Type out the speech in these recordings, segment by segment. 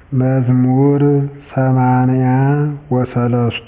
መዝሙር ሰማንያ ወሰለስቱ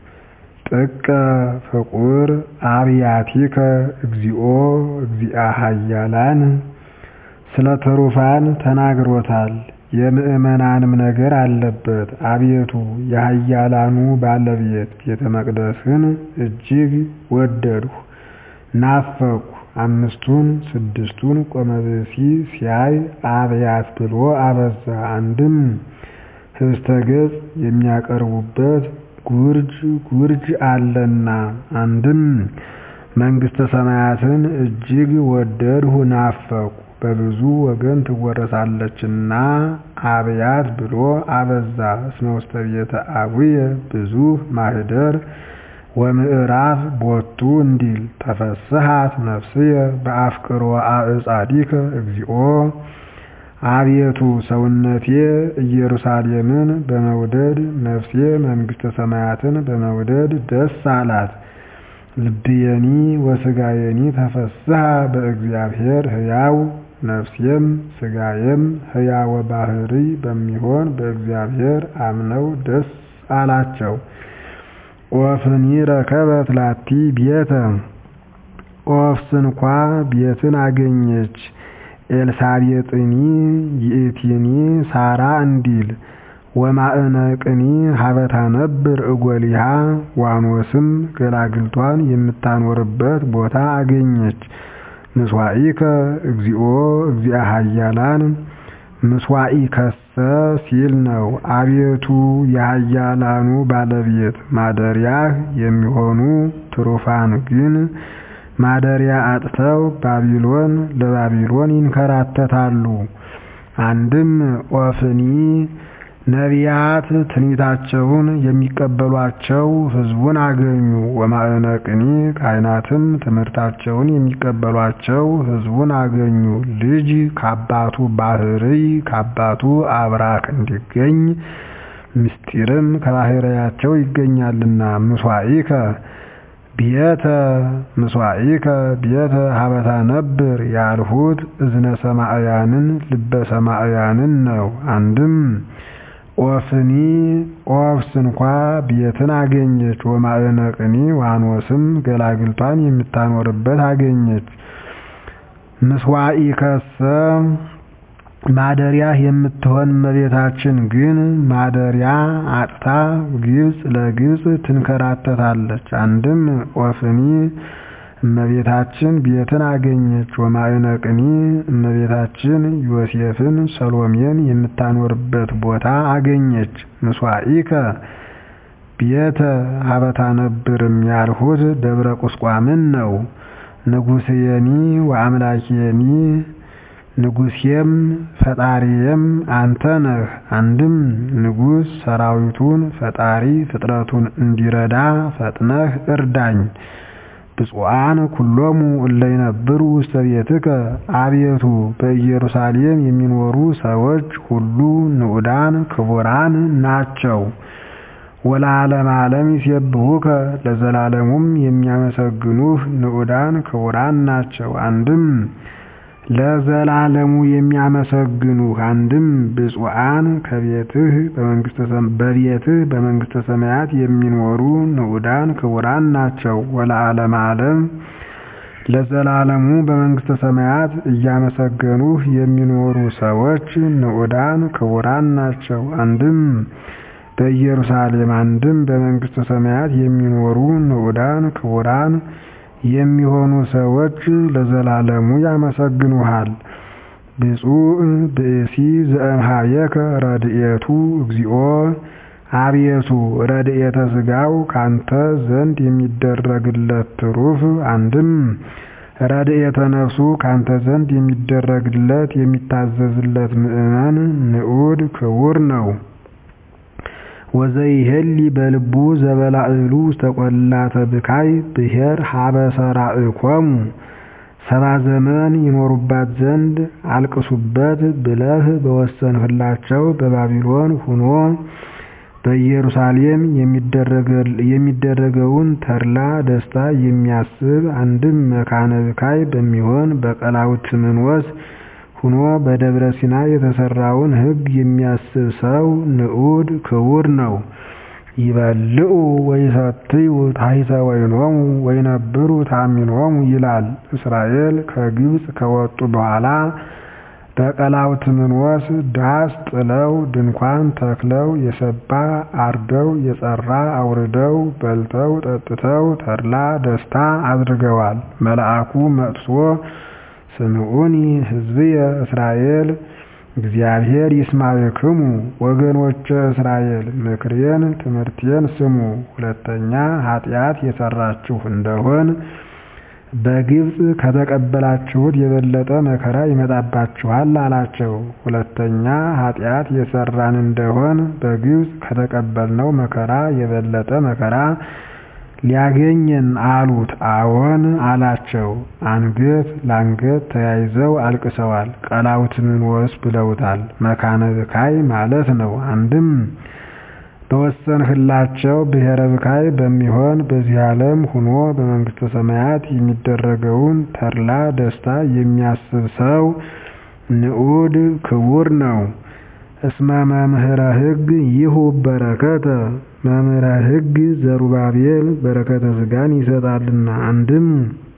ጥቀ ፍቁር አብያቲከ እግዚኦ እግዚአ ኃያላን ስለ ትሩፋን ተናግሮታል የምዕመናንም ነገር አለበት አቤቱ የኃያላኑ ባለቤት ቤተ መቅደስህን እጅግ ወደድሁ ናፈቅሁ አምስቱን ስድስቱን ቆመ ብእሲ ሲያይ አብያት ብሎ አበዛ አንድም ኅብስተ ገጽ የሚያቀርቡበት ጉርጅ ጉርጅ አለና አንድም መንግሥተ ሰማያትን እጅግ ወደድሁ ናፈቅሁ በብዙ ወገን ትወረሳለችና አብያት ብሎ አበዛ እስመ ውስተ ቤተ አቡየ ብዙኅ ማኅደር ወምዕራፍ ቦቱ እንዲል ተፈስሐት ነፍስየ በአፍቅሮ አዕጻዲከ እግዚኦ አቤቱ ሰውነቴ ኢየሩሳሌምን በመውደድ ነፍሴ መንግሥተ ሰማያትን በመውደድ ደስ አላት ልብየኒ ወሥጋየኒ ተፈስሐ በእግዚአብሔር ሕያው ነፍሴም ሥጋዬም ሕያወ ባሕርይ በሚሆን በእግዚአብሔር አምነው ደስ አላቸው ኦፍኒ ረከበት ላቲ ቤተ ኦፍ ስንኳ ቤትን አገኘች ኤልሳቤጥኒ ይእቲኒ ሳራ እንዲል ወማዕነቅኒ ሀበ ታነብር እጎሊሃ ዋኖስም ገላግልቷን የምታኖርበት ቦታ አገኘች ምስዋኢከ እግዚኦ እግዚአ ኃያላን ምስዋኢከሰ ሲል ነው አቤቱ የኃያላኑ ባለቤት ማደሪያህ የሚሆኑ ትሩፋን ግን ማደሪያ አጥተው ባቢሎን ለባቢሎን ይንከራተታሉ አንድም ኦፍኒ ነቢያት ትንቢታቸውን የሚቀበሏቸው ሕዝቡን አገኙ ወማዕነቅኒ ካህናትም ትምህርታቸውን የሚቀበሏቸው ሕዝቡን አገኙ ልጅ ከአባቱ ባሕርይ ከአባቱ አብራክ እንዲገኝ ምስጢርም ከባሕርያቸው ይገኛልና ምስዋኢከ ቤተ ምስዋኢከ ቤተ ሀበ ታነብር ያልሁት እዝነ ሰማዕያንን ልበ ሰማዕያንን ነው አንድም ኦፍኒ ኦፍ ስንኳ ቤትን አገኘች ወማዕነቅኒ ዋኖስም ገላግልቷን የምታኖርበት አገኘች ምስዋኢከሰ ማደሪያህ የምትሆን እመቤታችን ግን ማደሪያ አጥታ ግብፅ ለግብፅ ትንከራተታለች አንድም ኦፍኒ እመቤታችን ቤትን አገኘች ወማዕነቅኒ እመቤታችን ዮሴፍን ሰሎሜን የምታኖርበት ቦታ አገኘች ምስዋኢከ ቤተ ሀበ ታነብርም ያልሁት ደብረ ቁስቋምን ነው ንጉሥየኒ ወአምላኬኒ ንጉሴም ፈጣሪዬም አንተ ነህ አንድም ንጉሥ ሰራዊቱን ፈጣሪ ፍጥረቱን እንዲረዳ ፈጥነህ እርዳኝ ብፁዓን ኩሎሙ እለ ይነብሩ ውስተ ቤትከ አቤቱ በኢየሩሳሌም የሚኖሩ ሰዎች ሁሉ ንዑዳን ክቡራን ናቸው ወለዓለመ ዓለም ይሴብሑከ ለዘላለሙም የሚያመሰግኑህ ንዑዳን ክቡራን ናቸው አንድም ለዘላለሙ የሚያመሰግኑህ አንድም ብፁዓን ከቤትህ በቤትህ በመንግሥተ ሰማያት የሚኖሩ ንዑዳን ክቡራን ናቸው ወለዓለመ ዓለም ለዘላለሙ በመንግሥተ ሰማያት እያመሰገኑህ የሚኖሩ ሰዎች ንዑዳን ክቡራን ናቸው አንድም በኢየሩሳሌም አንድም በመንግሥተ ሰማያት የሚኖሩ ንዑዳን ክቡራን የሚሆኑ ሰዎች ለዘላለሙ ያመሰግኑሃል ብፁዕ ብእሲ ዘእምኀቤከ ረድኤቱ እግዚኦ አቤቱ ረድኤተ ሥጋው ካንተ ዘንድ የሚደረግለት ትሩፍ አንድም ረድኤተ ነፍሱ ካንተ ዘንድ የሚደረግለት የሚታዘዝለት ምእመን ንዑድ ክቡር ነው ወዘይሄሊ በልቡ ዘበላዕሉ ውስተ ቈላተ ብካይ ብሔር ሀበ ሰራዕኮሙ ሰባ ዘመን ይኖሩባት ዘንድ አልቅሱበት ብለህ በወሰንህላቸው በባቢሎን ሁኖ በኢየሩሳሌም የሚደረገውን ተድላ ደስታ የሚያስብ አንድም መካነ ብካይ በሚሆን በቀላውትምንወስ ሁኖ በደብረ ሲና የተሰራውን ሕግ የሚያስብ ሰው ንዑድ ክቡር ነው። ይበልዑ ወይሰትዩ ታሕተ ወይኖሙ ወይነብሩ ተአሚኖሙ ይላል። እስራኤል ከግብፅ ከወጡ በኋላ በቀላውትምንወስ ዳስ ጥለው ድንኳን ተክለው የሰባ አርደው የጸራ አውርደው በልተው ጠጥተው ተድላ ደስታ አድርገዋል። መልአኩ መጥቶ ስምዑኒ ሕዝብየ እስራኤል እግዚአብሔር ይስማዕክሙ ወገኖቼ እስራኤል ምክሬን ትምህርቴን ስሙ። ሁለተኛ ኃጢአት የሰራችሁ እንደሆን በግብፅ ከተቀበላችሁት የበለጠ መከራ ይመጣባችኋል አላቸው። ሁለተኛ ኃጢአት የሰራን እንደሆን በግብፅ ከተቀበልነው መከራ የበለጠ መከራ ሊያገኘን አሉት። አዎን አላቸው። አንገት ለአንገት ተያይዘው አልቅሰዋል። ቀላውትምንወስ ብለውታል። መካነ ብካይ ማለት ነው። አንድም በወሰንህላቸው ብሔረ ብካይ በሚሆን በዚህ ዓለም ሁኖ በመንግሥተ ሰማያት የሚደረገውን ተድላ ደስታ የሚያስብ ሰው ንዑድ ክቡር ነው። እስመ መምህረ ሕግ ይሁብ በረከተ መምህረ ሕግ ዘሩባቤል በረከተ ሥጋን ይሰጣልና። አንድም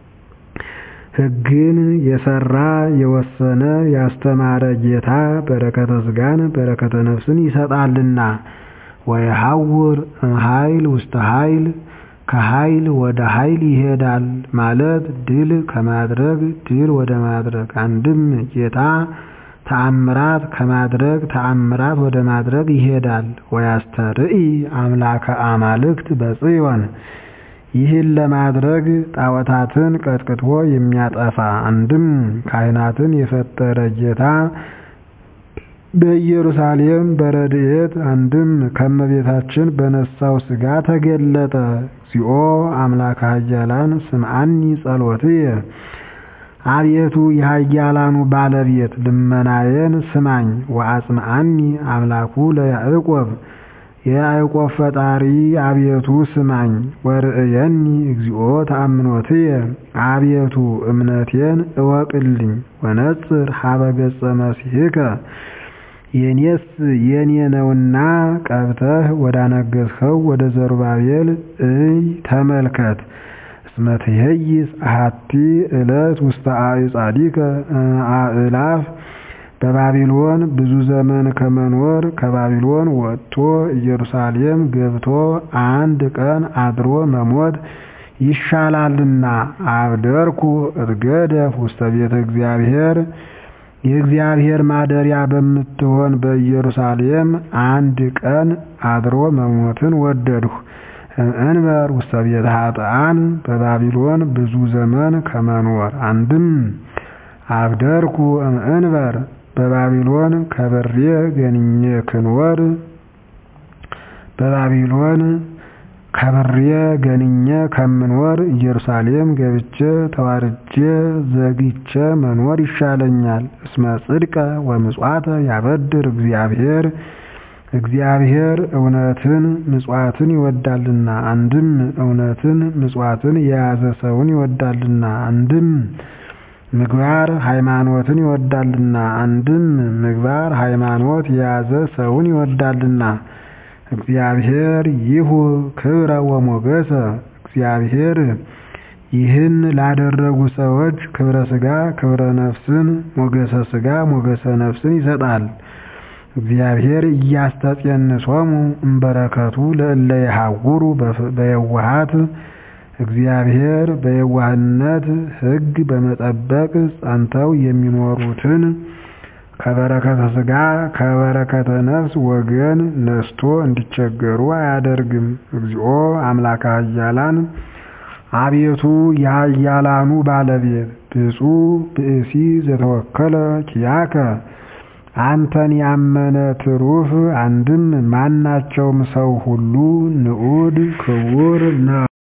ሕግን የሰራ የወሰነ ያስተማረ ጌታ በረከተ ሥጋን በረከተ ነፍስን ይሰጣልና። ወየሐውር እምኃይል ውስተ ኃይል ከኃይል ወደ ኃይል ይሄዳል ማለት ድል ከማድረግ ድል ወደ ማድረግ። አንድም ጌታ ተአምራት ከማድረግ ተአምራት ወደ ማድረግ ይሄዳል። ወያስተርኢ አምላከ አማልክት በጽዮን ይህን ለማድረግ ጣዖታትን ቀጥቅጦ የሚያጠፋ አንድም ካህናትን የፈጠረ ጌታ በኢየሩሳሌም በረድኤት አንድም ከመቤታችን በነሳው ሥጋ ተገለጠ። እግዚኦ አምላከ ኃያላን ስምዓኒ ጸሎትየ አቤቱ የኃያላኑ ባለቤት ልመናዬን ስማኝ። ወአጽምዓኒ አምላኩ ለያዕቆብ የያዕቆብ ፈጣሪ አቤቱ ስማኝ። ወርእየኒ እግዚኦ ተአምኖትየ አቤቱ እምነቴን እወቅልኝ። ወነጽር ሀበ ገጸ መሲሕከ የኔስ የኔ ነውና ቀብተህ ወዳነገሥኸው ወደ ዘሩባቤል እይ ተመልከት። እስመ ትኄይስ አሐቲ ዕለት ውስተ አዕጻዲከ አእላፍ በባቢሎን ብዙ ዘመን ከመኖር ከባቢሎን ወጥቶ ኢየሩሳሌም ገብቶ አንድ ቀን አድሮ መሞት ይሻላልና። አብደርኩ እትገደፍ ውስተ ቤተ እግዚአብሔር የእግዚአብሔር ማደሪያ በምትሆን በኢየሩሳሌም አንድ ቀን አድሮ መሞትን ወደድሁ። እምእንበር ውስተ ቤተ ኃጥኣን በባቢሎን ብዙ ዘመን ከመኖር አንድም አብደርኩ እምእንበር በባቢሎን ከበሬ ገንኜ ክንወር በባቢሎን ከብሬ ገንኜ ከምኖር ኢየሩሳሌም ገብቼ ተዋርጄ ዘግቼ መኖር ይሻለኛል። እስመ ጽድቀ ወምጽዋተ ያበድር እግዚአብሔር እግዚአብሔር እውነትን ምጽዋትን ይወዳልና። አንድም እውነትን ምጽዋትን የያዘ ሰውን ይወዳልና። አንድም ምግባር ሃይማኖትን ይወዳልና። አንድም ምግባር ሃይማኖት የያዘ ሰውን ይወዳልና። እግዚአብሔር ይሁ ክብረ ወሞገሰ እግዚአብሔር ይህን ላደረጉ ሰዎች ክብረ ሥጋ ክብረ ነፍስን ሞገሰ ሥጋ ሞገሰ ነፍስን ይሰጣል። እግዚአብሔር እያስተጼንሶሙ እምበረከቱ ለእለ የሐውሩ በየዋሃት እግዚአብሔር በየዋህነት ሕግ በመጠበቅ ጸንተው የሚኖሩትን ከበረከተ ሥጋ ከበረከተ ነፍስ ወገን ነስቶ እንዲቸገሩ አያደርግም። እግዚኦ አምላከ ኃያላን አቤቱ የኃያላኑ ባለቤት ብፁዕ ብእሲ ዘተወከለ ኪያከ አንተን ያመነ ትሩፍ አንድም ማናቸውም ሰው ሁሉ ንዑድ ክቡር ነው።